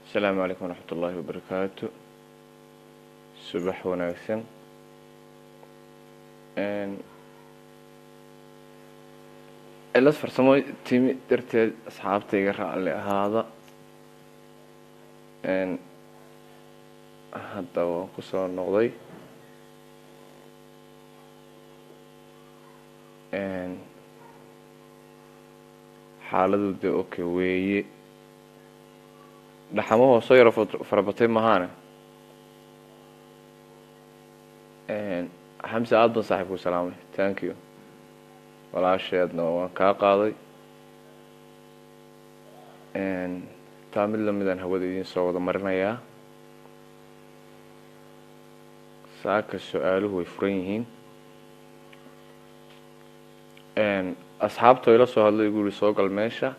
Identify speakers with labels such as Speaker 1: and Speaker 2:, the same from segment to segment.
Speaker 1: asalaamu calaykum waraxmat ullaahi wabarakaatu subax wanaagsan cilad farsamo timi darteed asxaabtayga raalli ahaada hadda waan kusoo noqday xaaladu de oka weeye dhaxamahoo soo yaro farabatay mahaane xamse aada ban saaxiibku salaamay thank you walaasheedna waan kaa qaaday taa mid lamidaan hawada idiin soo wada marinayaa saaka su-aaluhu way furan yihiin asxaabta ila soo hadlay igu yihi soo gal meesha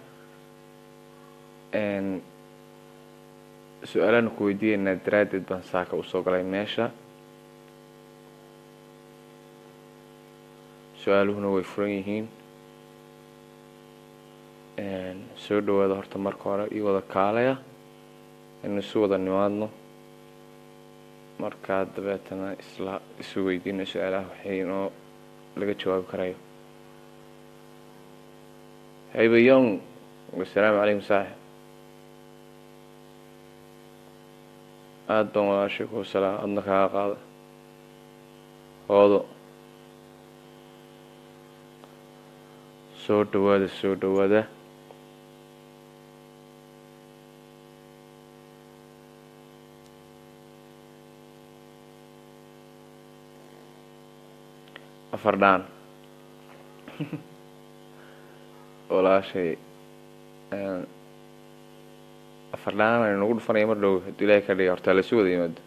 Speaker 1: su-aalahan ku weydiiyeynaa daraaddeed baan saaka usoo galay meesha su-aaluhuna way furan yihiin soo dhawaada horta marka hore io wada kaalaya inu isu wada nimaadno markaa dabeetana isla isu weydiina su-aalaha waxay inoo laga jawaabi karayo haybayong asalaamu calaykum saaxib aada baan walaashay ku salaam adna kaaga qaada hoodo soo dhawaada soo dhawaada afar dhaan walaashay afar dhaan aynu nagu dhufanaya mar dhow hadduu ilaahay ka dhiga hortaa laisu wada yimaado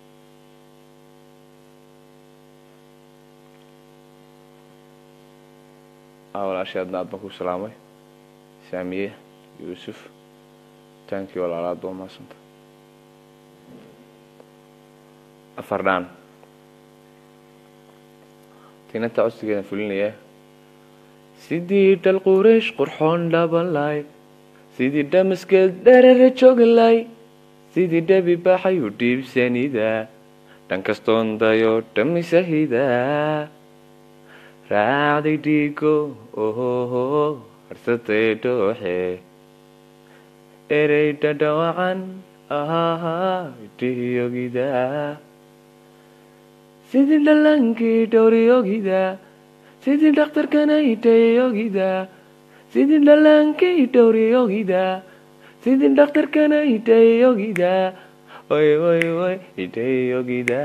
Speaker 1: walaashay adna aad baan ku salaamay saamiye yuusuf tankii walaalaad baa maasanta afar dhaan tinanta codsigeeda fulinaya sidii dhal quraysh qurxoon dhabanlay sidii dhamaskeed dherere joogalay sidii dhabi baxay u dhiibsanida dhan kastoon dayo dhamisahida raacday dhiigo ohoho harsatay dhooxe erey dhadhawacan ahaha dhihiyogida sidii dhalankii dhowriyogida sidii dhakhtarkana idhayogida sidii dhalankii dhowriyogida sidii dhakhtarkana idhayogida oy oy oy idhayogida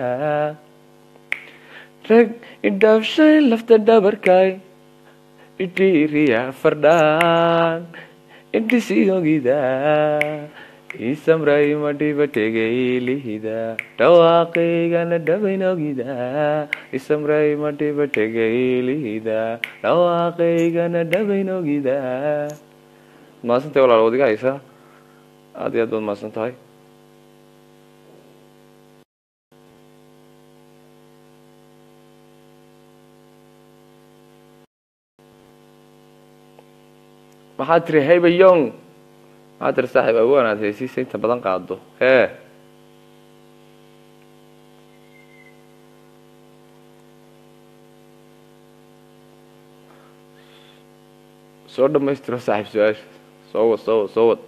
Speaker 1: rag idhaafshay lafta dhabarkay idhiiriya fardhaan idhisiyogida isamray madhiba tegaylihida dhawaaqaygana dhabaynogida isamray madhiba tegaylihida dhawaaqaygana dhabaynogida maadsantahay walaal wadiga haysa aada iyo aad baad maadsan tahay maxaad tiri haybayong maxaa tiri saaxiib awaan aad heysiisa inta badan qaado hee soo dhamaystiro saaxiib su-aasha soo wad soo wad soo wad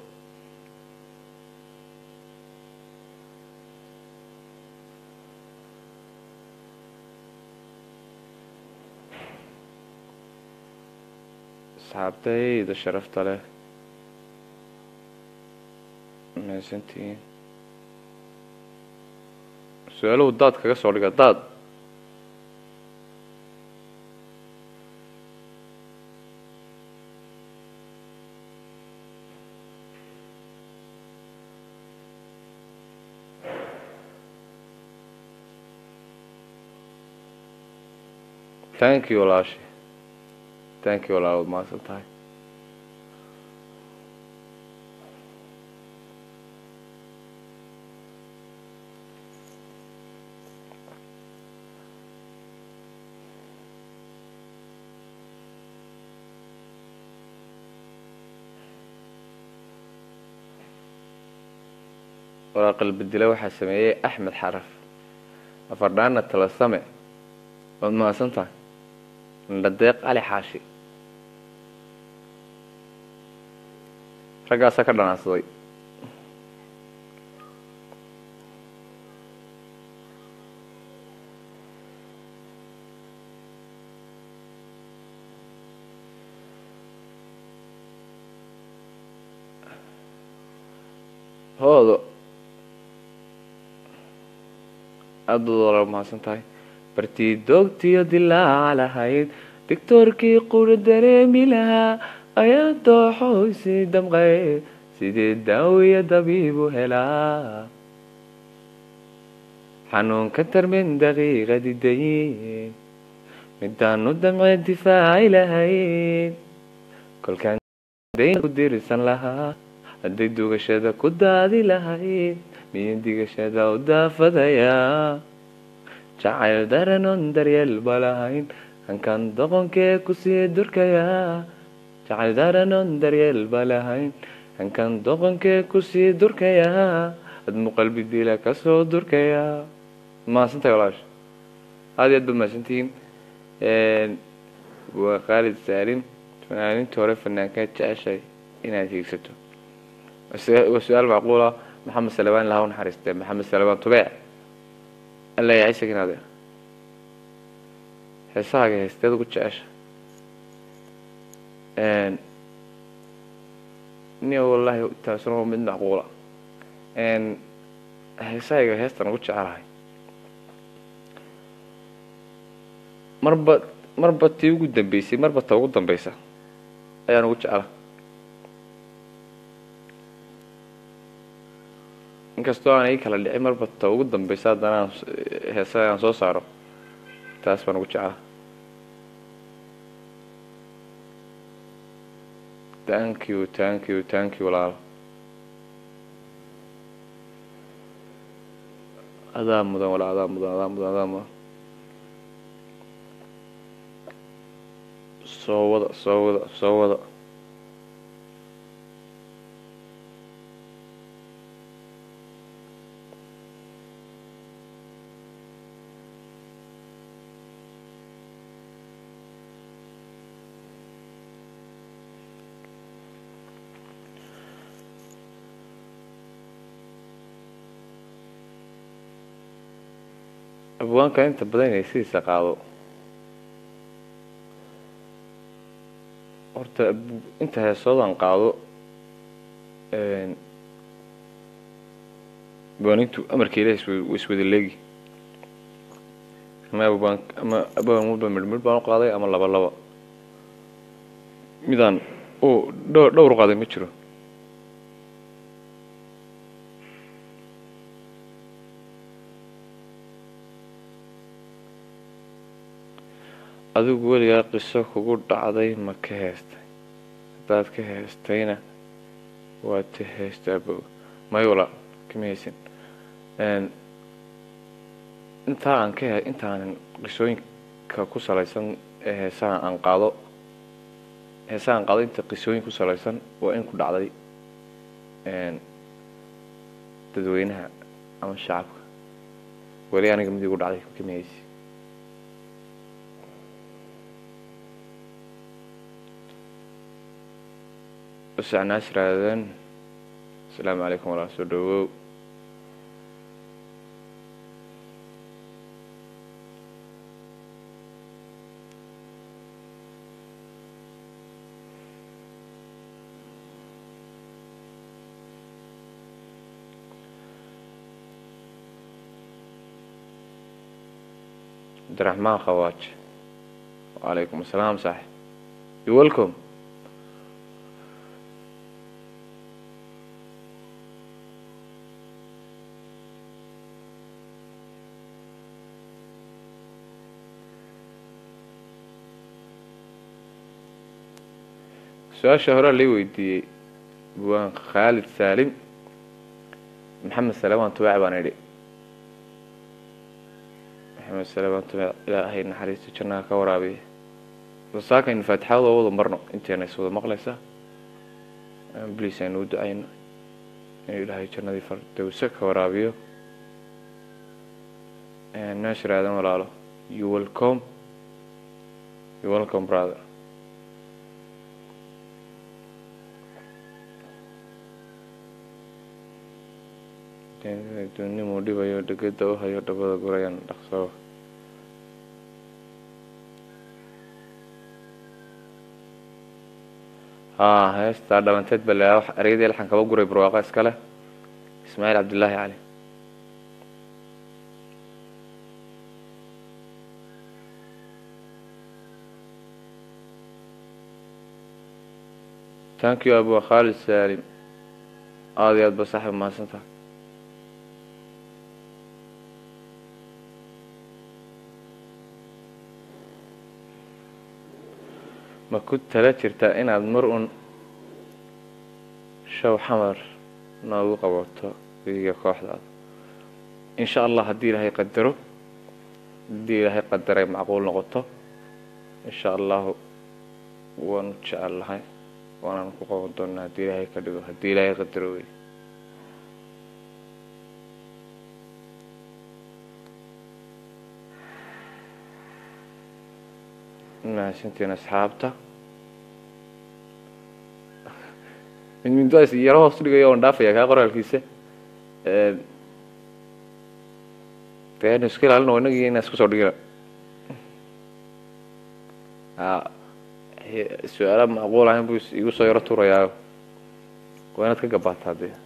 Speaker 1: asxaabtayda sharafta leh mahadsantihiin su-aaluhu daad kaga soo dhiga daad thank you walaashi thank you walaal waad mahadsan tahay waraaqal bedela waxaa sameeyey axmed xaraf afardhaana talasame waad mahadsan tahay indhadeeq cali xaashi raggaasaa ka dhanaansaday hoodo aada baad walaal mahadsan tahay bartii doogtiyo dilaaca lahayd doctoorkii qura dareemi lahaa ayaa dooxo isii damqay sidee daawiya dabiibu helaa xanuunka tarmin daqiiqadi dayin midaanu damce difaaci lahayn kolkaan ku dirisan lahaa hadday dugashada ku daadi lahayd miya digashada u daafadayaa jacayl daranoon daryeelba lahayn hankaan doqonkee kusii durkayaa jacayl daranoon daryeelba lahayn hankaan doqonkee kusii durkayaa admu qalbi dila kasoo durkayaa mahadsantahay walaash aada iyo aad baad mahadsantihiin waa khaalid saalim fanaaninta hore fanaankaa jeceshay inaad hiigsato waa su-aal macquula maxamed salabaan ilaha u naxariistee maxamed salabaan tubeec alla yahay isagin adeer heesahaaga heesteed ugu jecesha niya wallahi taasuna waa mid macquula heesahayga heestan ugu jecelahay marba marba tii ugu dambeysay marba ta ugu dambeysa ayaan ugu jecela inkastoo aan ii kala dhicin marba ta ugu dambeysa haddana aan heesaha aan soo saaro taas baan ugu jecela thank you thank you thank you walaalo adaa mudan walaa adaa mudan adaa mudan adaa mudan soo wada soo wada soo wada abwaanka inta badan inay sidiisa qaado horta inta heesoodan qaado abwaanintu amarka ilahi wa iswada leegi ama abwaan ama abwaan walba midhmidh baan u qaaday ama laba laba midaan o dho dhowr qaaday ma jiro adigu weligaa qiso kugu dhacday ma ka heestay haddaad ka heestayna waad ta heestaa bo may walaa kama heysin intaa aan ka he intaanan qisooyinka ku salaysan ee heesaha aan qaado heesaha aan qaado inta qisooyin ku salaysan waa in ku dhacday dadweynaha ama shacabka weli aniga mid igu dhacday kama heysi usacnaas raadaan asalaamu calaykum walaa soo dhawow cabdiraxmaan khawaaj wacalaykum asalaam saaxib you welcome su-aasha horaa lai weydiiyey buwaan khaalid saalim maxamed salamaan tubaac baan idhi maxamed salamaan tubaac ilaahay naxariisto jannaha ka waraabiya saakaynu faatixada oo wada marno inteena is wada maqlaysa bliis aynu u ducayno inuu ilaahay jannadii fardowse ka waraabiyo naashir aadan walaalo you welcome you welcome brother dunimuu dhibayo dhegada u hayo dhabada gurayan dhaqsoo haa heestaa dhalanteed ba la ereyadii laxan kaba guray barwaaqa iska leh ismaaciil cabdillaahi cali thank you abu khaalid saalim aada iyo aad ba saaxib mahadsan tahay ma ku tala jirtaa inaad mar un show xamar noogu qabato idiga kooxdaada insha allah haddii ilaahay qadaro haddii ilaahay qadaray macquul noqoto insha allahu waanu jecel lahay waanaan ku qaban doonaa haddii ilaahay ka dhigo haddii ilaahay qadaro wey mahadsantiin asxaabta midmindaas yaro hoos dhigaya oon dhaafaya kaa qoraalkiisa dee anu iska ilaalino inagii inaa isku soo dhigina su-aala macquul ahayn buu igu soo yaro tuurayaa waa inaad ka gabaataa dee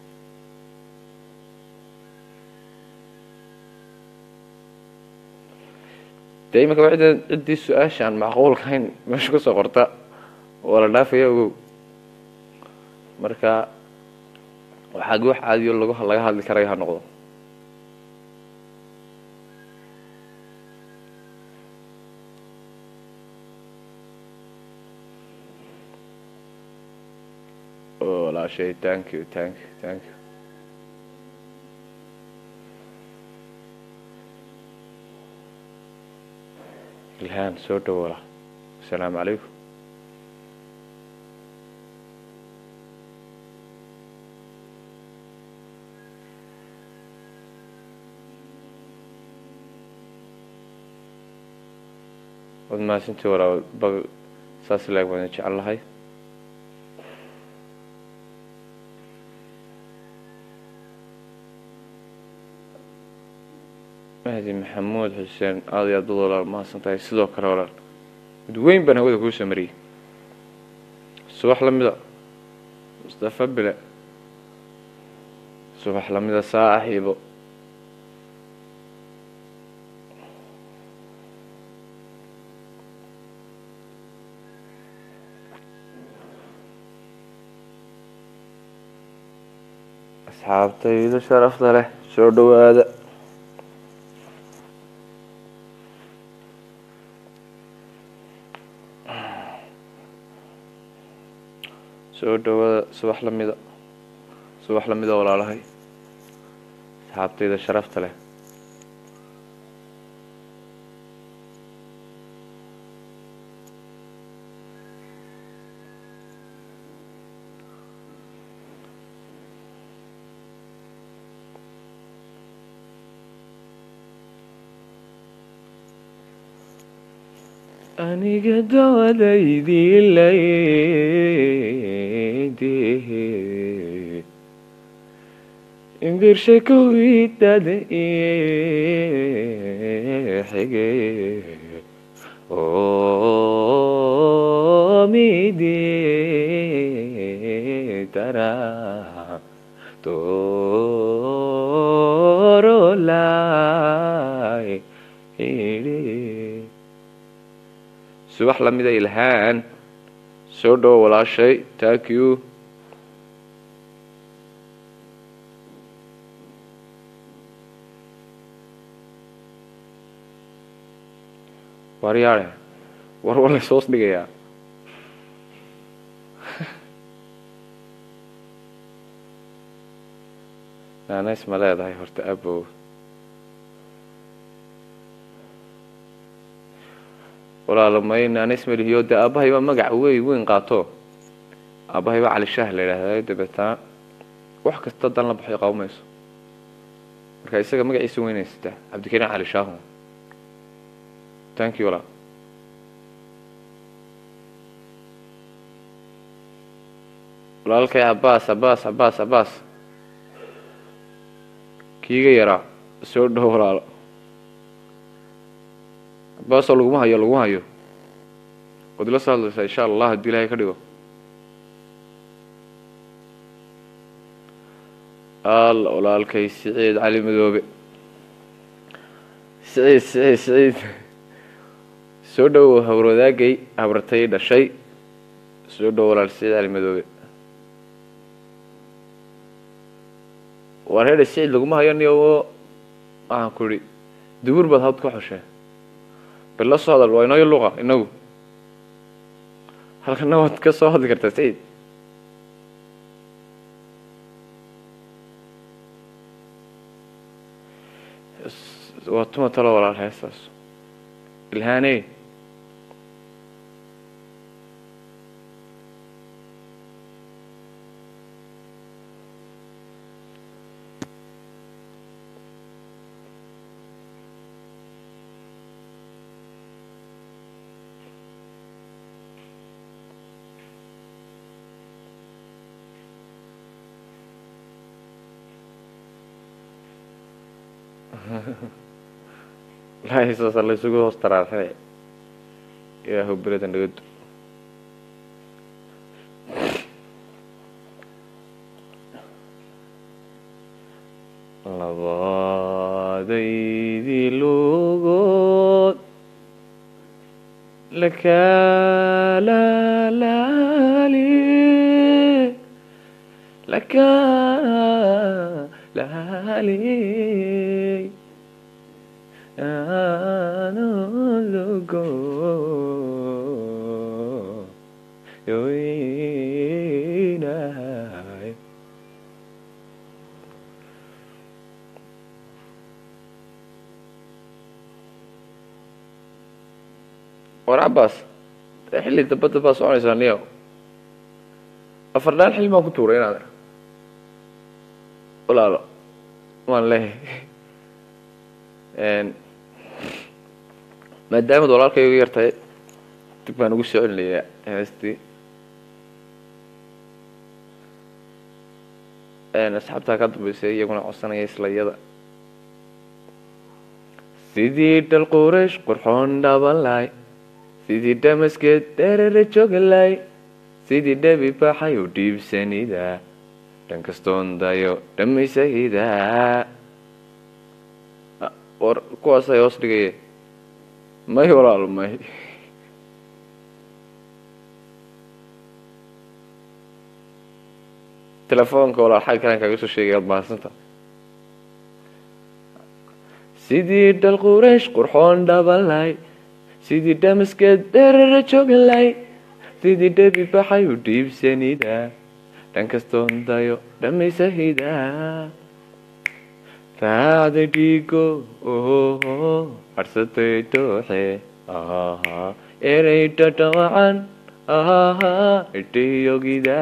Speaker 1: dee imika wa cidda ciddii su-aasha aan macquulka hayn meesha kusoo qorta waa la dhaafaya ogow marka waxaagi wax caadiyo lag laga hadli karaya ha noqdo walaashay thank you thank you thank you ilhaan soo dhawoola asalaamu calaykum waad mahadsantii walaa ba saas laeg baan jecel lahay mahdi maxamuud xuseen aada iyo aad bad walaal mahadsan tahay sidoo kale walaal mid weyn baan hawada kuu soo mariyey subax lamida mustafa bile subax lamida saaxiibo asxaabtayda sharafta leh soo dhawaada soo dhawaada subax lamida subax lamida walaalahay asxaabtayda sharafta leh aniga dawadaydii laydi imbirsha kowidada xige oo midi tara torolay iri subax lamida ilhaan soo dhowo walaashay thank you waryaare war war lays hoos dhigayaa naanays ma leedahay horta abow walaalo may naanays malihiyo dee aabbahay baa magac wey weyn qaato aabbahay baa cali shaah la yidhaahda dabeetana wax kasta dan la baxay qaba mayso marka isaga magaciisa weynaysataa cabdikariin cali shaahu thank you walaa walaalkay cabaas cabaas cabaas cabaas kiiga yaraa soo dhow walaalo cabaasoo laguma hayo laguma hayo waad ila soo hadlaysaa insha allah haddii ilaahay ka dhigo alla walaalkay siciid cali madoobe siciid siciid siciid soo dhowow hawrwadaagay habartay dhashay soo dhow walaal siciid cali madoobe waa reedha siciid laguma hayo niyo waxaan ku idhi dubur baad hawd ka xoshee bal la soo hadal waa inooyo luqa inagu halkana waad ka soo hadli kartaa siciid waa tuma talo walaal heestaas ilhaaney lahasaasa laysugu hoos taraarxay ilaahu beradan dhagadu labadaydii lugood lakalaali lakalaali anologo yoinahay war cabaas xilli dabadda baa soconaysaa niyo afar dhaan xilli baan ku tuuray inaad walaalo waan leeyahay maadaamad walaalkay uga yartahay dib baan ugu soo celinayaa heestii asxaabtaa ka dambeysay iyaguna codsanaya isla iyada sidii dhal quraysh qurxoon dhabanlay sidii dhamaskeed dherere jogalay sidii dhabi baxay u dhiibsanida dhan kastoon dayo dhammaysahida war kuwaasay hoos dhigaya may walaalo may telefoonka walaal xag kalan kaaga soo sheegay ad mahadsanta sidii dhal quraysh qurxoon dhabalay sidii dhamaskeed dherere jogalay sidii dhabi baxay u dhiibsanida dhan kastoon dayo dhammaysahida raacda dhiigo ohoho harsatay dooxe ahaha erey dhadhawacan ahaha idhayogida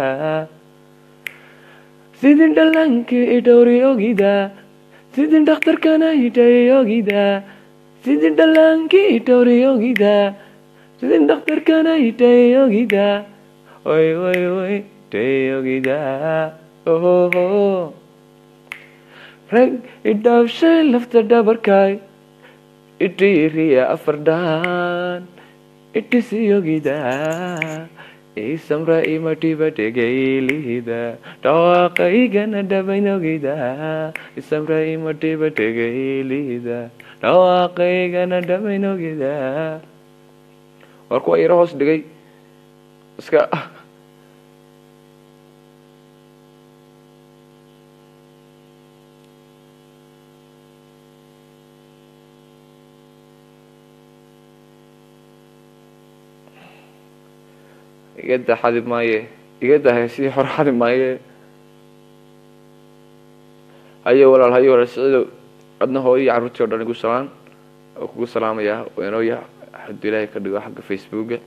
Speaker 1: sidin dhallankii idhowri ogida sidin dhakhtarkana idhay ogida sidin dhallaankii idhowri ogida sidin dhakhtarkana idhay ogida oy oy oy idhay ogida ohoho rag idhaafshay lafta dhabarkaay idhiiriya afar dhaan idhisiyogida isamra imadhiba dhegaylihida dhawaaqaygana dhabaynogida isamra imadhiba dhegaylihida dhawaaqaygana dhabaynogida war kuwa yaro hoos dhigay iska igada xadi maaye igada heesihii hore xadi maaye hayo walaal hayo walaal siciidow adna hooyadii carruurtii o dhan igu salaan oo kugu salaamayaa weenooya hadduu ilaahay ka dhigo xagga facebooka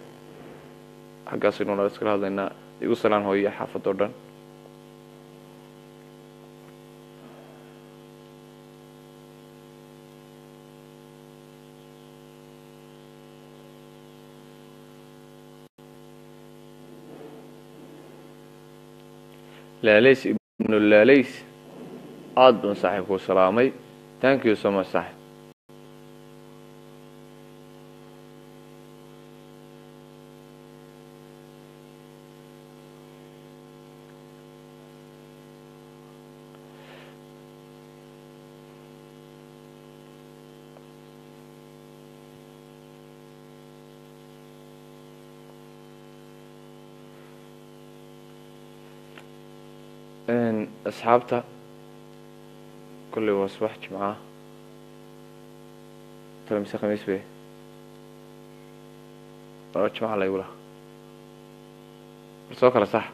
Speaker 1: xaggaasaynu nala iskala hadlaynaa igu salaan hooyaya xaafad oo dhan laalays ibnu laalays aad baan saaxiibkuu salaamay thank you so much saaxib asxaabta kolley waa subax jimca tale mise khamiis be laba jimca laygu laha war soo kala sax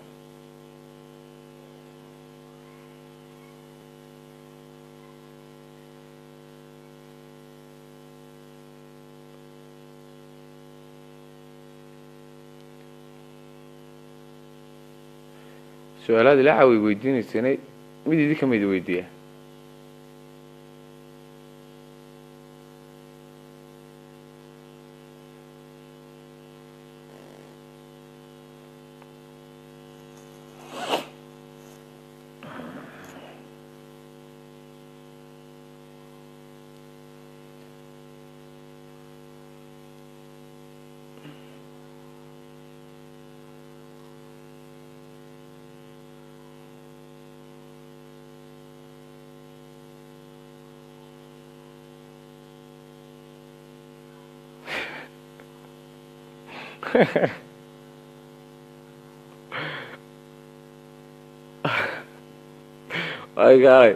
Speaker 1: su-aalaad ilaa caway weydiinaysanay mid idi kamid weydiiya ay gaalay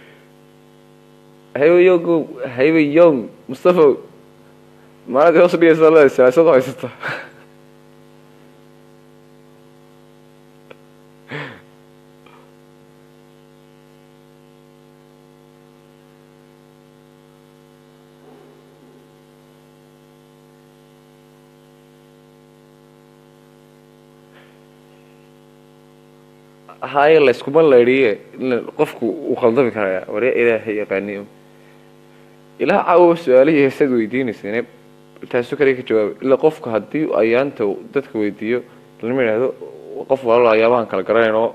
Speaker 1: hayba yongo hayba yong mustafa maalinta hoos dhigaysa leeda siyaasad haysata haye layskuma laydhiye qofku uu khaldami karaya warya ilaahay yaqaaniyo ilaa caawa su-aalihii heesaad weydiinaysane taasu kale ka jawaabay ilaa qofku haddii ayaanta dadka weydiiyo lama yidhaahdo qof walaal ayaabahan kala garanayn oo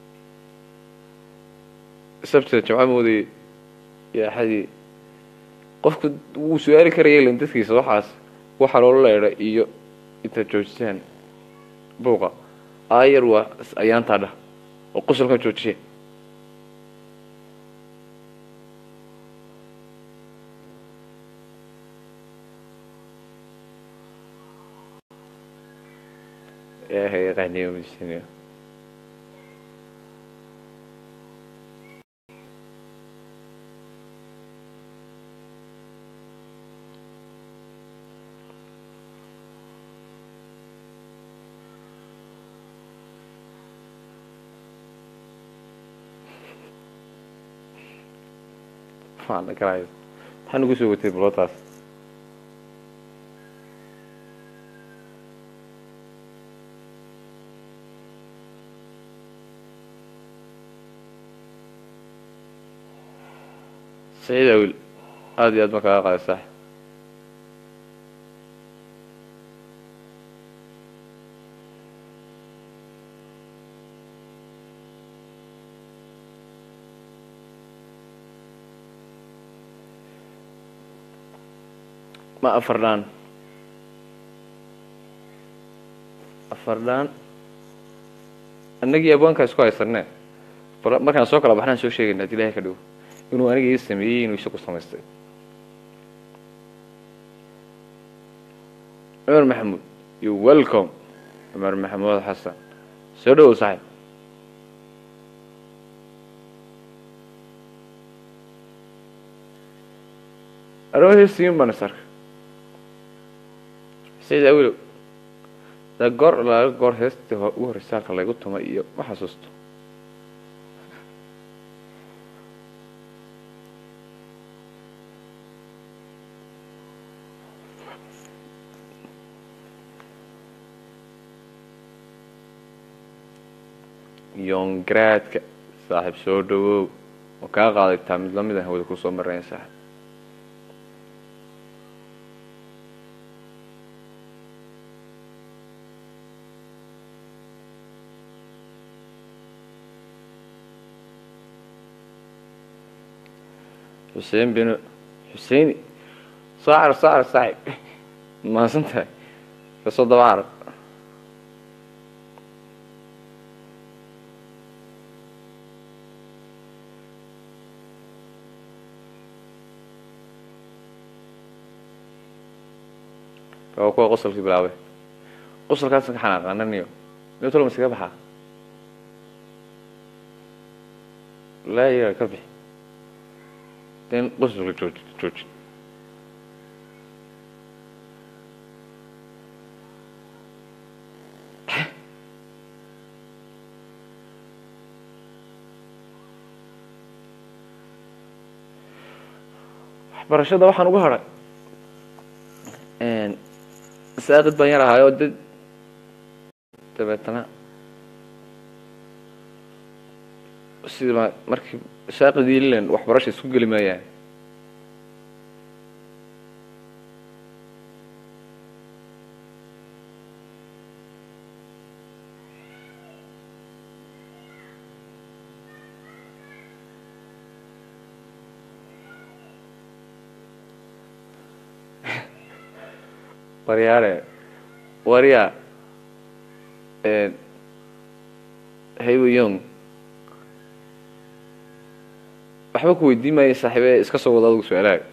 Speaker 1: sabtida jamca moodayay iyo axadii qofku wuu su-aali karaya ilan dadkiisa waxaas waxa loola leedha iyo intaad joojisaan buuqa aayar waa ayaantaa dhah oo qosolkan joojiye ilaahay yaqaaniyo madiisaniyo maana garaayo maxaa nagu soo watay balootaas saciid awil aada iyo aad ma kaga qaada sax ma afardhaan afardhaan annagii abwaankaa isku haysanee bal markaan soo kala baxnaan soo sheegayna ad ilahay ka dhigo inuu aniga ii sameeyey inuu isagu samaystay cumar maxamuud you welcome cumar maxamuud xasan soo dhawow saaxib arwahesiin baan isarka sayid awilow da goor laga goor heestii ugu horreysa halka laygu tumay iyo ma xasuusto yongaraadka saaxiib soo dhawow oo kaa qaadaytaa mid lamid ah hawada kusoo marayn saaxib xuseen binu xuseini soo carab soo carab saaxib mahadsan tahay kasoo daba carab waa kuwa qosolkii bilaabay qosolkaasaan ka xanaaqaananiyo nitolma iskaga baxaa laa yaga ka bixi den qosolka jooji jooji waxbarashada waxaan ugu hadhay saaqid baan yar ahaayoo dad dabeetana sida markii saaqidii lilan waxbarasha isku geli maayaan waryaare warya haybo yong waxba ku weydiin maayo saaxiibe iska soo wada adugu su-aalaaga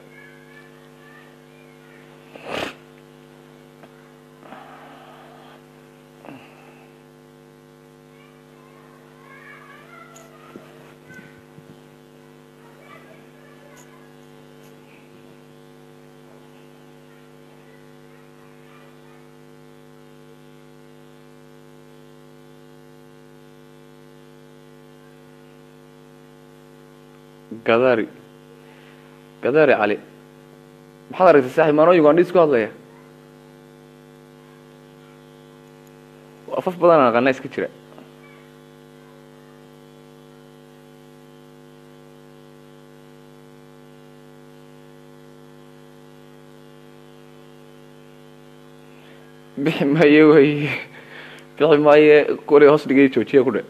Speaker 1: gadari gadari cali maxaad aragtay saaxib maanoo ugandhis ku hadlaya afaf badan aqana iska jira bixi maaye wey bixi maaye kuli hoos dhigay joojiya ku dhe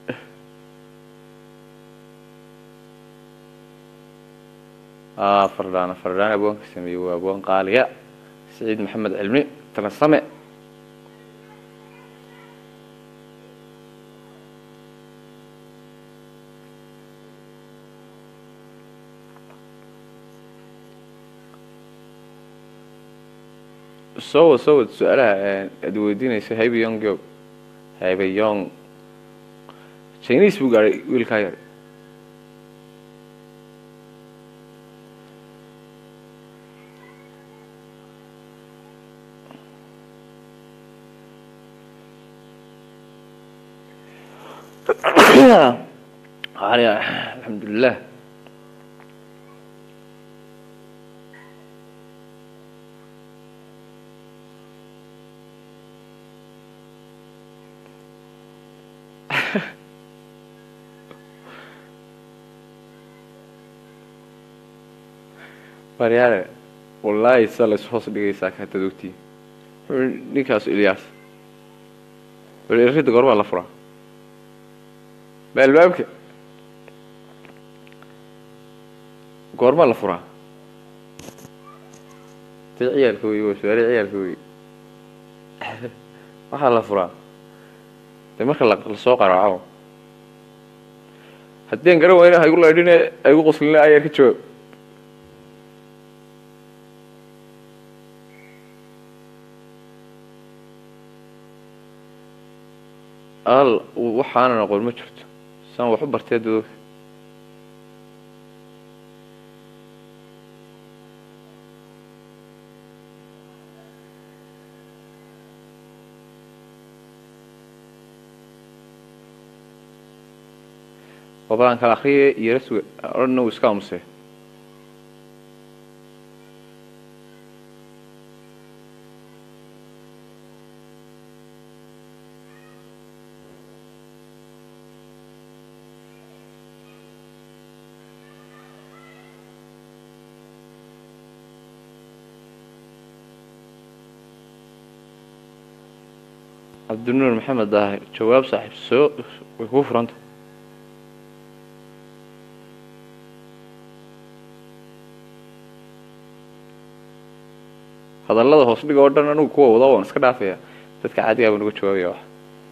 Speaker 1: fardhaan fardhaan abwaanka sameeyey waa abwaan qaaliya saciid maxamed cilmi talasame soo wad soo wad su-aalaha aad weydiinayso haybeyong joog haybeyong chinese buu gaadhay wiilkaa yar alxamdulilah waryaale wallaahi sa lays hoos dhigaysaa kaatad ogtiin ninkaas ilyaas rida gorbaa la furaa ma albaabka goormaa la furaa dee ciyaalka wey waa su-aale ciyaalka wey waxaa la furaa dee marka lasoo qaraaco haddii an garan wayna haygu laydhine haygu qoslina ayaar ka jawaab al waxaanan aqoon ma jirto saan wax u bartee dadooga wabadaan kala akriye iyo raswe odhanna uu iska aamusee cabdinuur maxamed daahir jawaab saaxiib soo way kuu furanta hadallada hoos dhiga oo dhan anugu kuwa wada waan iska dhaafaya dadka caadigaa baan uga jawaabaya wax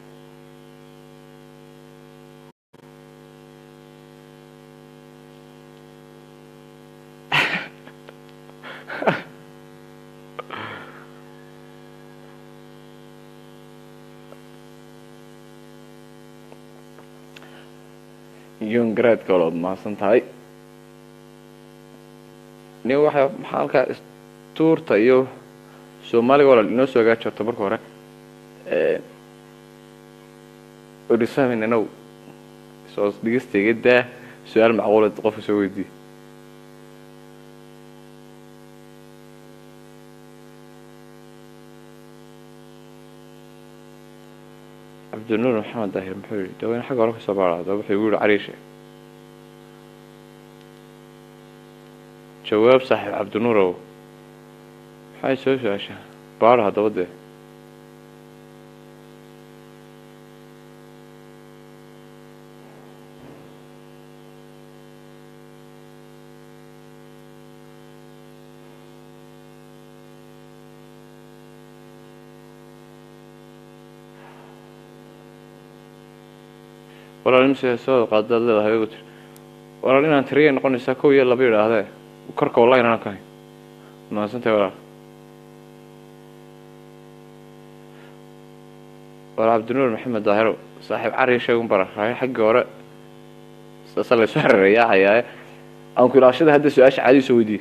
Speaker 1: yon garaadka walood mahadsan tahay nin waxa maxaa halkaa tuurta iyo soomaaliga walaal inoo soo hagaaj horta marka hore odhisaamin inow soo dhegeystaga daa su-aal macquulad qofka soo weydiiye cabdinuur maxamed daahir muxuu yihi daweyne xagga hore kasoo baara adaba wuxuu igu yihi cariishe jawaab saaxiib cabdinuurow maxay soo su-aashaa baara haddaba dee walaal imse soo qaadaad leedahay igu tiri walaal inaan tiriyay noqonaysaa kow iyo laba yidhaahdee korka wallahi inaan kahay mahadsantahay walaal walaal cabdinuur maxamed daahirow saaxiib cari sheegun bara raaya xaggii hore saasa laysu xereereeyaa hayaaye aan ku ilaashada hadda su-aasha caadi soo weydiiye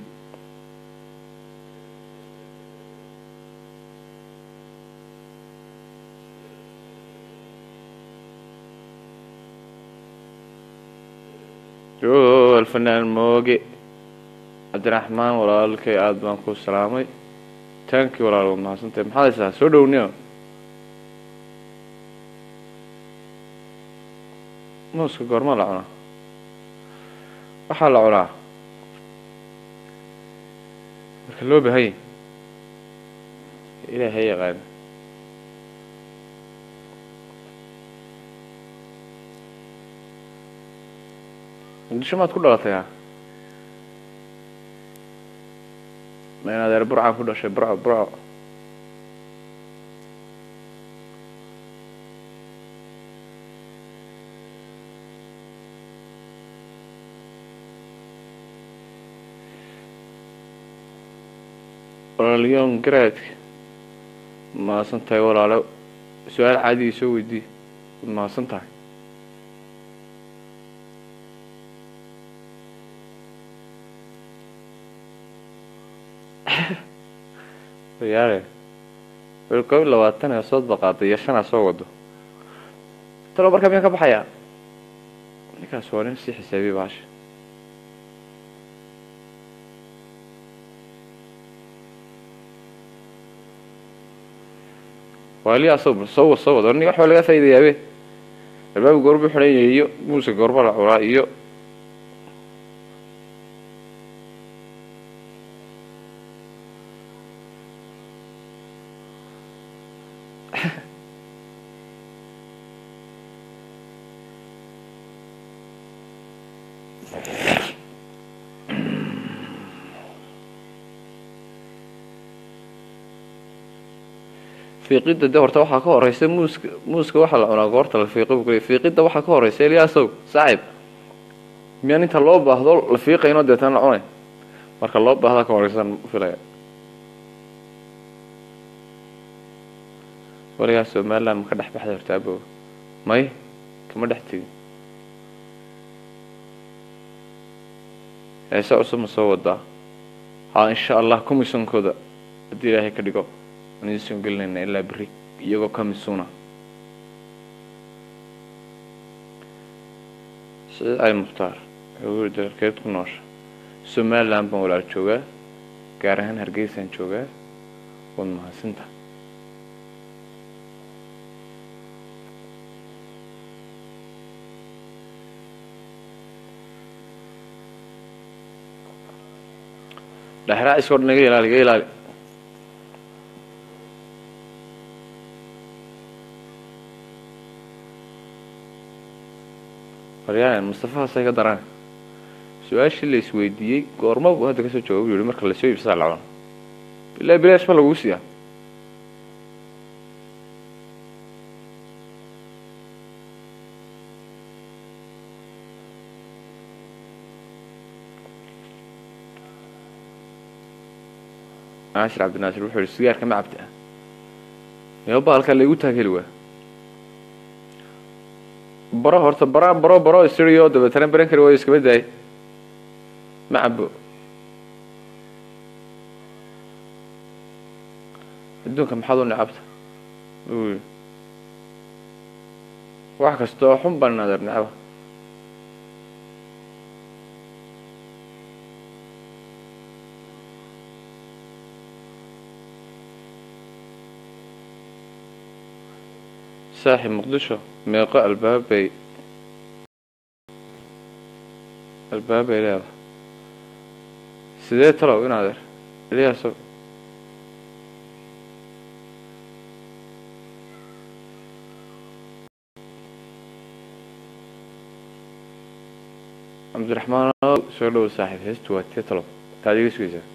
Speaker 1: o alfanaan mooge cabdiraxmaan walaalkay aada baan ku salaamay taankii walaal waad mahadsantahay maxaad haysaa soo dhowniyo muuska goormaa la cunaa waxaa la cunaa marka loo bahanya ilaahay yaqaan muqdisho maad ku dhalatay ha ma in adeer burcaan ku dhashay burco burco walaalyoon garaadka mahadsan tahay walaalo su-aal caadiga soo weydiiye waad mahadsan tahay yaare wel koob iyo labaatan ee sood baqaaday iyo shanaa soo wado talo markaa miyaan ka baxayaa ninkaas waa nin sii xisaabiye baasha waali asag soo wad soo wad ni wax baa laga faaidayaabe albaabka goorbu xidhan yahay iyo muuska goorba la cunaa iyo fiiqidda de horta waxaa ka horeysa muuska muuska waxaa la cunaa goorta la fiiqo bu kule fiiqidda waxaa ka horeysa eliyaasow saaxib miyaan inta loo baahdo la fiiqaynoo deetana la cunay marka loo baahda ka horeysan filaya waligaa somaliland ma ka dhex baxday horta abow may kama dhex tegin heese cusub ma soo wadaa haa insha allah commissionkooda haddii ilaahay ka dhigo aan idiin gelinayna ilaa beri iyagoo ka misuuna sida ay mukhtaar wuxuu yiri dalkeed ku noosha somaliland baan walaal joogaa gaar ahaan hargeysaan joogaa waad mahadsinta dhexraaciskoo dhan iga ilaali iga ilaali waryaan mustafahaasay ka daraan su-aashii la isweydiiyey goorma buu hadda kasoo jawaab yihi marka lasoo iibsadaa la cuno ilaa bilaash ma lagu siiyaa naashir cabdinaasir wuxuu yihi sigaarka ma cabta meo baalka laigu taageli waa baro horta bara baro baro isiriyo dabeetana baran kari waayo iskaba daay ma cabo adduunka maxaad u necabta buu yihi wax kasta oo xun baan adeer necba saaxib muqdisho meeqo albaabay albaabay leedahay sidee talow in adeer eliyaaso cabdiraxmaan soo dhowo saaxiib heestu waa tee talow taad iga sugaysaa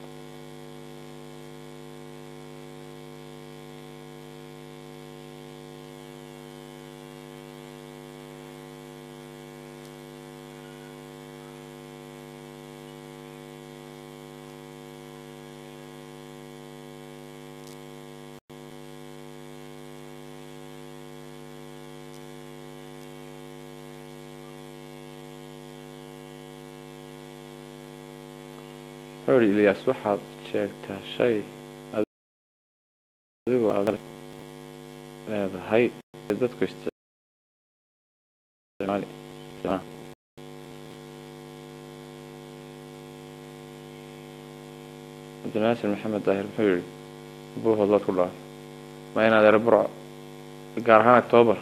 Speaker 1: wuxuu yihi ilyaas waxaad sheegtaa shay adigoo aad leedahay ee dadku isticmaali cabdinaasir maxamed daahir muxuu yihi buuhood laad ku dhaaf ma inaad ere burco gaar ahaan octoobar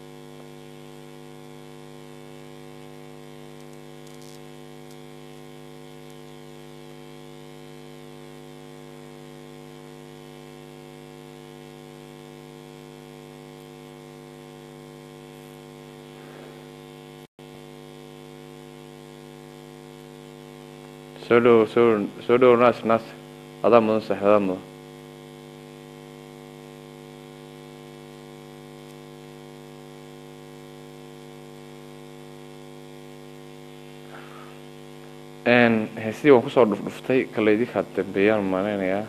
Speaker 1: soo dhowo soo soo dhowo naas naas adaa mudan sax adaa mudan heestii waan kusoo dhufdhuftay kaleydinkaa dambeeyaan malaynayaa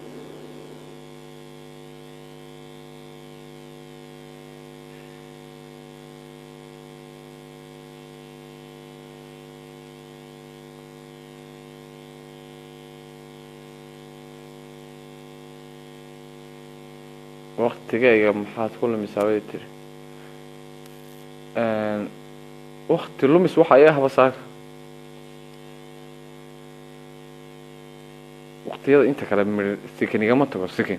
Speaker 1: waktigayga maxaad ku lumisaa bay tiri wakti lumis waxa i ahba saaka waktiyada inta kale mi sikin igama tago sikin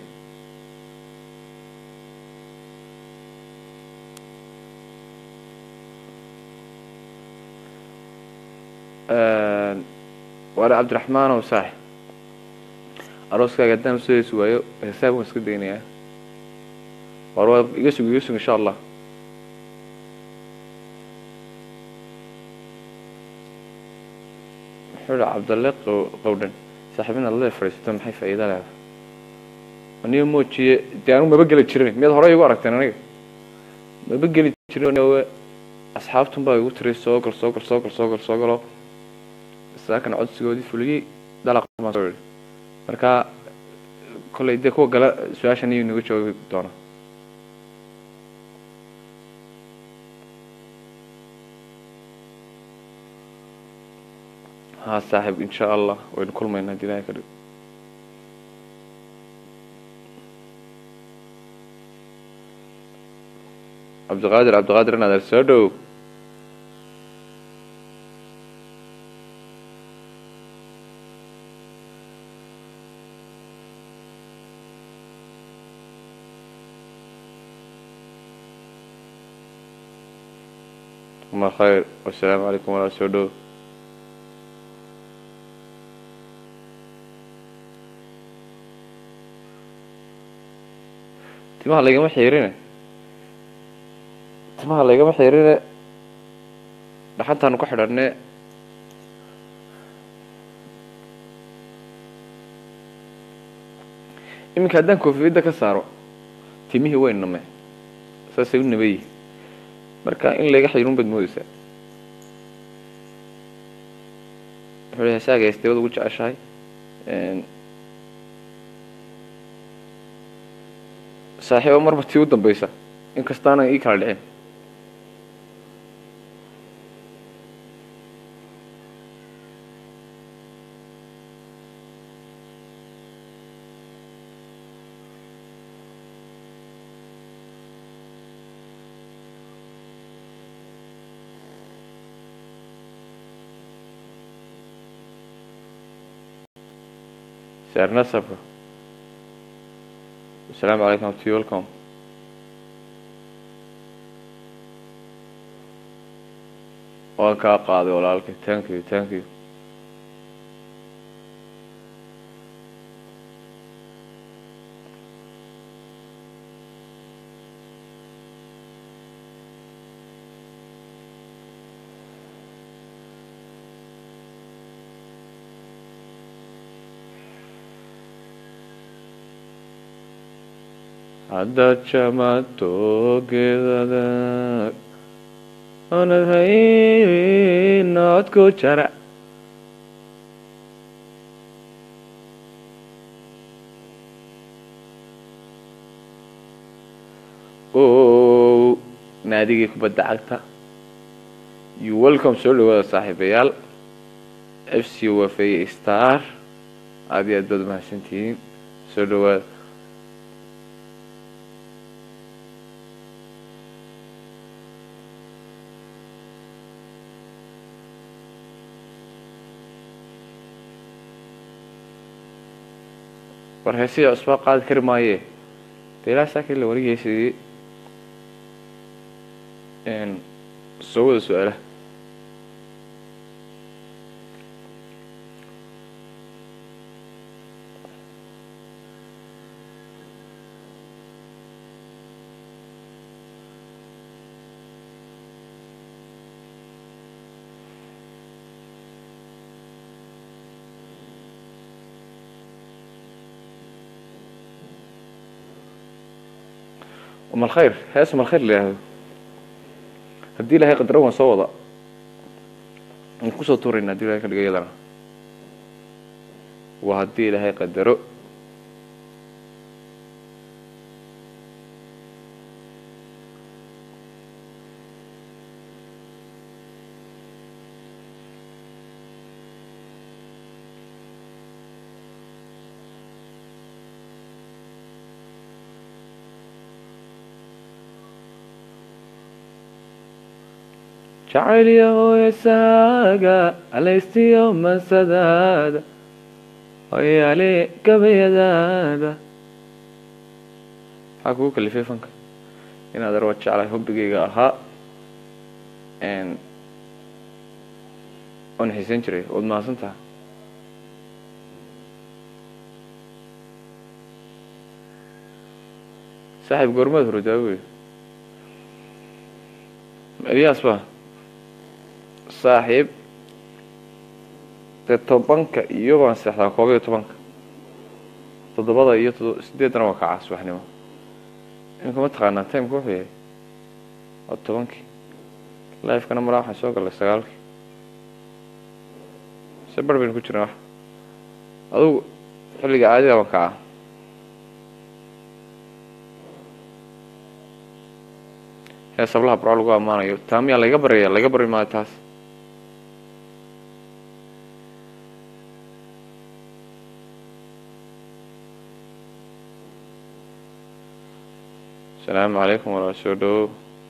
Speaker 1: waale cabdiraxmaan ow saaxib arooskaaga haddaan usoo heesi waayo heesaab waan iska daynayaa war waa iga sug iga sug insha allah wuxuu ihi cabdalle qowdhan saaxiib inaad lee fadhiisato maxay faa'iida leedahay aniga moojiye dee anigu maba geli jirin miyaad horey igu aragteen aniga maba geli jirin asxaabtun baa igu tiri soo gal soo gal soo gal soo gal soo galo saakan codsigoodii fuliyey dalaq baan soo yihi marka kolley dee kuwa gala su-aashan iyo inaga jawaabi doona ها صاحب إن شاء الله وإن كل ما ينادي لها كده عبد القادر عبد القادر أنا درسودو الله خير والسلام عليكم ورحمة الله وبركاته timaha laygama xiirine timaha laygama xiirine dhaxantaanu ku xidhanne iminka haddaan koofiyadda ka saaro timihii way name saasay u nabayi marka in layga xayrun baad moodeysaa wuxuu lehay saaga heestay ugu jeceshahay saaxiiba marba tii u dambeysa inkastaana ii kala dhicin سعر نسبة السلام عليكم ورحمة الله welcome waan kaa qaaday walaalkay thank you thank you haddaad jamato geedada oonad hayn codku jara o naadigii kubadda cagta you welcome soo dhawaada saaxiibayaal f c wafay star aada iyo aad baad mahadsantihiin soo dhawaada war heesiya cusbaa qaadi kari maaye de ilaa saakii la warigeysadii soo wada su-aalaha umal khayr hees umal khayr la yihahdo haddii ilahay qadaro waan soo wada waan kusoo tuurayna hadii ilahay ka dhigo iyadana waa haddii ilaahay qadaro jacayliya hooyasaaga alaystiyo masadaada hoyaale gabayadaada maxaa kugu kalifay fanka inaad arwa jeclahay hobbigayga ahaa oon xiisan jiray waad mahadsan taha saaxiib goormaad horodaa wey eliyaas ba saaxiib dee tobanka iyo baan seexdaa koob iyo tobanka toddobada iyo todo sideedana waa kacaa subaxnimo iminka ma taqaanaa timeka wuxuu yahay waa tobankii lifekana malaa waxaan soo gallay sagaalkii se bar baynu ku jirnaa wax adugu xilliga caadiga baan kacaa hees hablaha barco lagu ammaanayo taa miyaa layga baryaya layga baryi maayo taas asalaamu calaykum walaal soo dhawow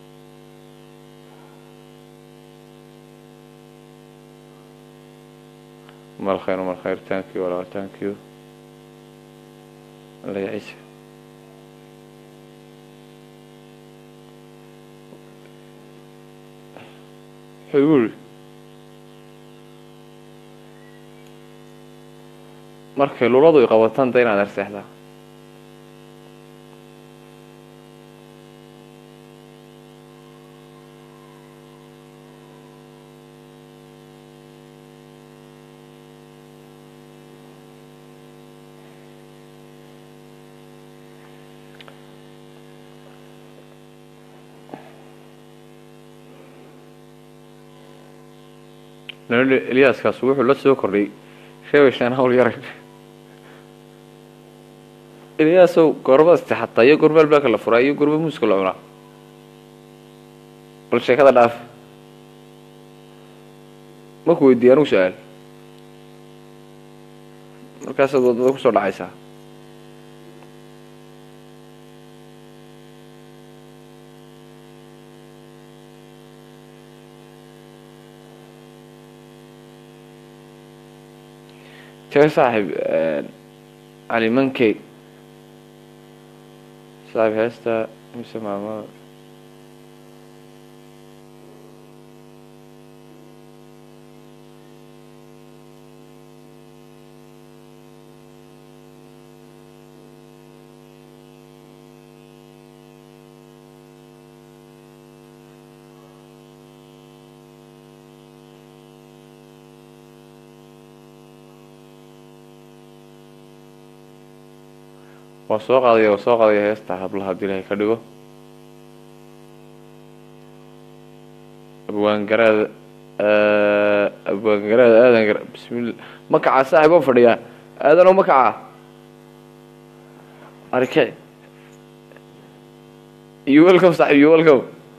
Speaker 1: mal khayr mal khayr thank you walaal thank you alla ciise wuxuu igu yidhi markay luladu i qabataan da inaad arseexdaa nala eliyaaskaas wuxuu la soo kordhay sheebayshaan hawl yaray eliyaasow goorma istixataa iyo goorma albaabka la furaa iyo goorma muuska la cunaa bal sheekada dhaaf maku weydiiya anugu su-aal markaasaad wadada kusoo dhacaysaa tee saaxib calimankey saaxib heesta mise maamada waa soo qaadaya waa soo qaadaya heesta hablaha haddii ilahay ka dhigo abwaangaraada abwaangaraada aadan gar bismillah makacaa saaxib oo fadhiyaa aadan oo makacaa arike you welcome saaxib you welcome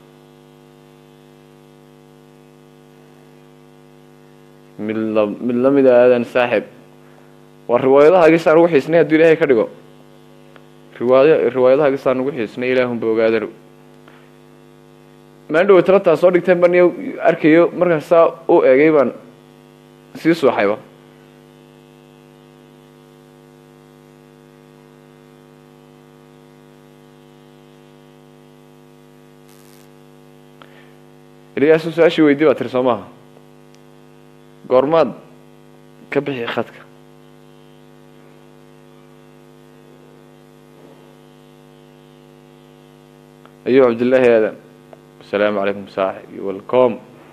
Speaker 1: mid la mid lamida aadan saaxib waa riwaayadaha gisaan ugu xiisnay hadduu ilaahay ka dhigo riwaaya riwaayadaha gisaan ugu xiisnay ilaahunba ogaadan maan dhawo talataa soo dhigteen ban iyo arkayo markaas saa u eegay baan sii suuxayba ilyaasu su-aashii weydii baa tiri soo maaha goormaad ka bixi khadka ayuu cabdillaahi aadan asalaamu calaykum saaxib iyo welcom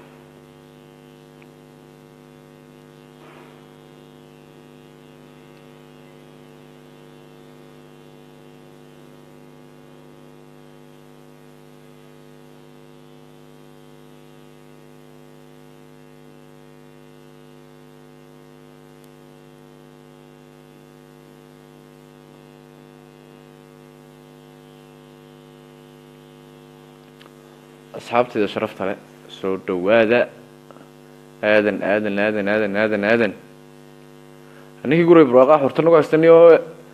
Speaker 1: asxaabtayda sharafta le soo dhawaada aadan aadan aadan aadan aadan aadan ninkii guray barwaaqaa xurta nagu haystani oo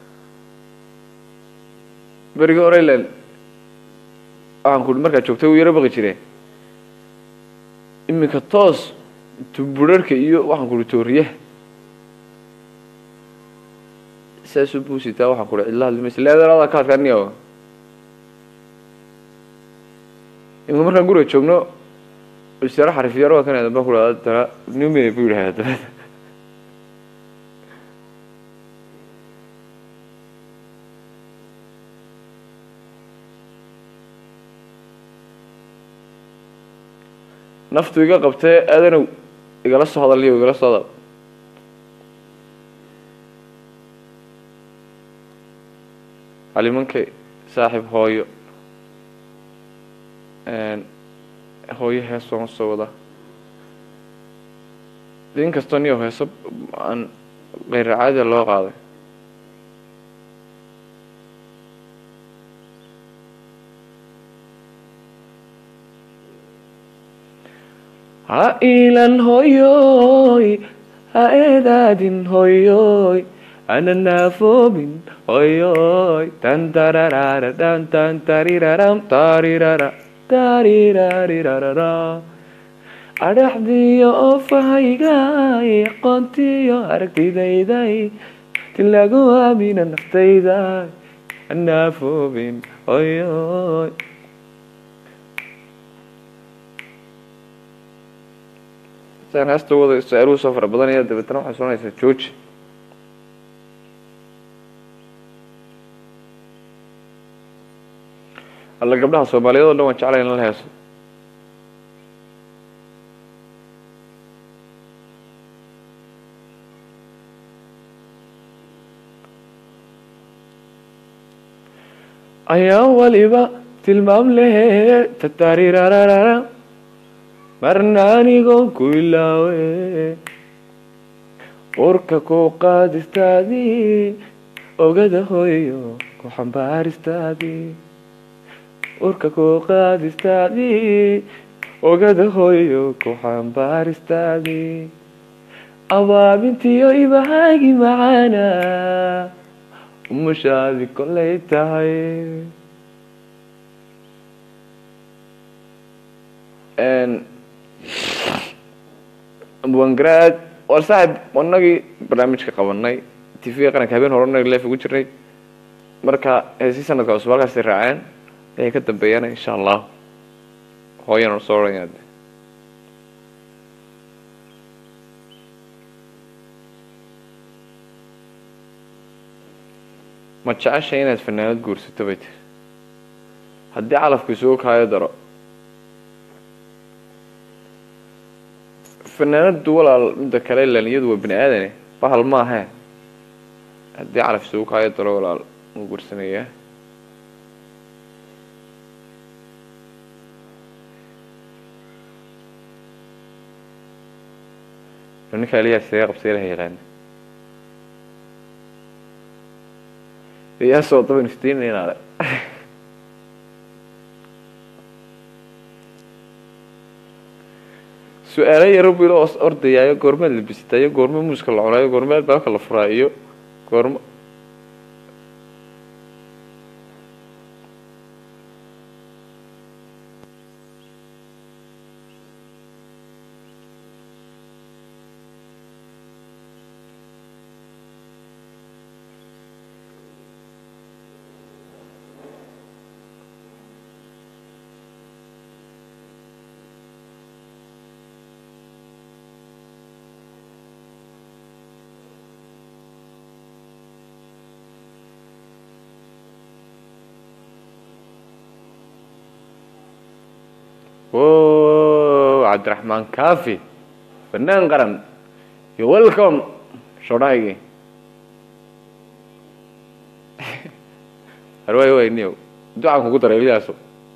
Speaker 1: berigii hore ilen waxaan ku markaad joogtay uu yaro baqi jire iminka toos tuburarhka iyo waxaan kuhi tooriyaha saasuu buusitaa waxaan kuhi cidla hadlimaysa leedanada ka adkaaniya imika markaan guriga joogno isyaaro xarifyaro waa kan aadan baan ku dhaha dana nume buu yidhahda dabada naftu iga qabtee aadanow igala soo hadaliyo igala soo hadal calimankay saaxib hooyo hooyo hees waan soo wada in kastoo niyo heeso aan keyr caadiya loo qaaday ha ilan hoyoy ha eedaadin hoyoy ana naafoobin hoyoy tan tararara tan tan tariraram tarirara tariraarirarara adhaxdiyo oofahaygaay aqoontiyo aragtidayday ti lagu aamina naftayda anaafoobin hoyoy saan heesta wada su-aaluhu soo fara badanaya dabeetana waxay soonaysaa jooji alla gabdhaha soomaaliyeed o dhan waan jeclay in la heeso ayaa waliba tilmaam lehe tatarirararara marna anigoon ku ilaawe urka ku qaadistaadii ogada hooyo ku xambaaristaadii urka ku qaadistaadii ogada hooyo ku xambaaristaadii abaabintiyo ibahaagi macaana umushaadi kolay tahay wangaraad war saaxib anagii barnaamijka qabanay t v-ga qaranka habeen hore nag leef ugu jirnay marka heesii sanadka cusub halkaasay raaceen ayay ka dambeeyaan insha allah hooyana soo oranya ma jecesha inaad fanaanad guursato bay tiri haddii calafku isugu kaayo daro fanaanadu walaal midda kale ilan iyadu waa bini aadane bahal maahe haddii calaf isugu kaayo daro walaal wuu guursanayaa ninka aliyaa sidee qabsay ilaha yaqaana iyaa soo daba niftiinaynaale su-aalo yaro bu ilo ordayaayo goormeed la bisitaayo goorme muuska la cunaayo goorme albaabka la furaa iyo goorme o cabdiraxmaan kafi fanaan qaran yo welcome shodhaygii harwaay wayniyow ducaan kugu daray ilyaaso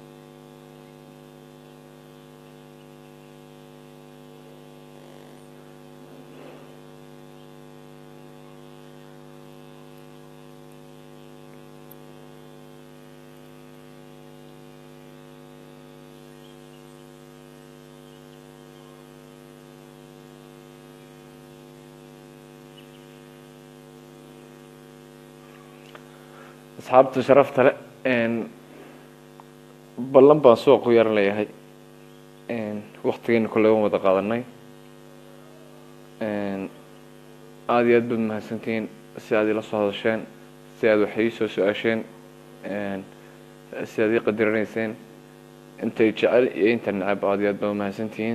Speaker 1: asxaabta sharafta le ballan baan suuq ku yaran leeyahay waktigeena kolley waan wada qaadanay aada iyo aad baad mahadsantihiin si aad ila soo hadasheen si aad wax ii soo su-aasheen si aad ii qadiranayseen intay jecel iyo inta necab aada iyo aad baad mahadsantihiin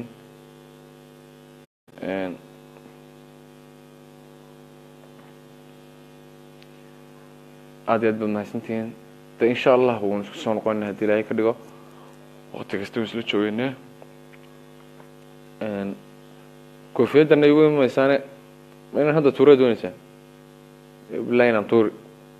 Speaker 1: aada iyo aad baad mahadsantihiin de insha allah waan isku soo noqona hadii ilaahay ka dhigo wakti kasta waan isla joogeynaa koofiyadana igu imaysaane ma inaan hadda tuura dooneysaa bilahi inaan tuuri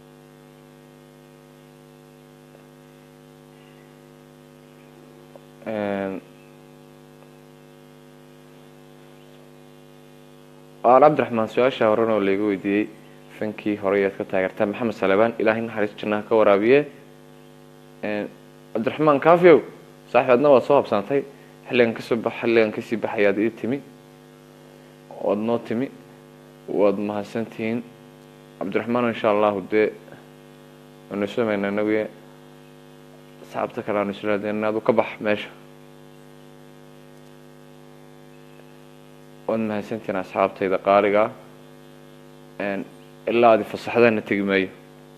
Speaker 1: aan cabdiraxmaan su-aasha horan oo laiga weydiiyey fankii hore ayaad ka taageertaa maxamed salebaan ilaahay naxariis jannaha ka waraabiye cabdiraxmaan kafiow saaxib adna waad soo habsaantay xilligan kasoo bax xilligan kasii baxayaad ii timi waad noo timi waad mahadsantihiin cabdiraxmaan insha allahu dee waanu isu imayna inaguye asxaabta kale aanu islaadeen adu ka bax meesha waad mahadsantihiin asxaabtayda qaaliga ilaa adi fasaxdana tegi maayo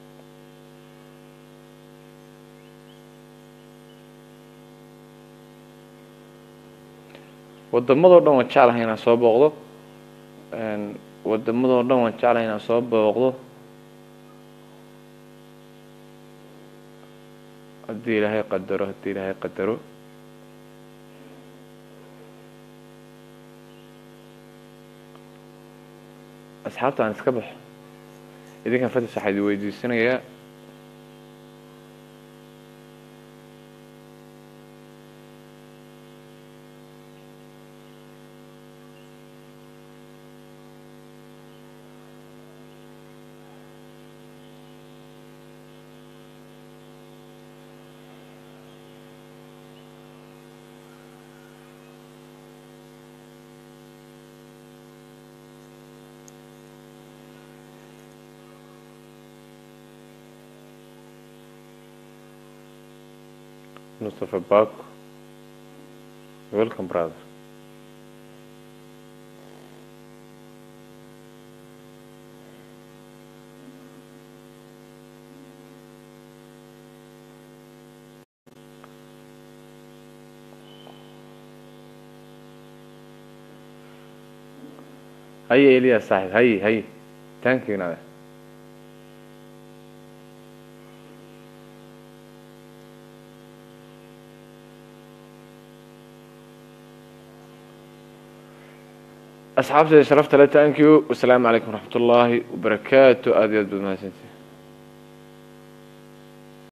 Speaker 1: wadamadoo dhan waan jeclahay inaan soo booqdo wadamadoo dhan waan jeclahay inaan soo booqdo haddii ilaahay qadaro haddii ilaahay qadaro asxaabta aan iska baxo idinkan fatis waxaa idi weydiisanayaa mustafa bako welcome brother haye elias saaxib haye haye thank you nade asxaabtayda sharafta le thank you wasalaamu calaykum waraxmat ullaahi wabarakaatu aada iyo aad baad mahadsantii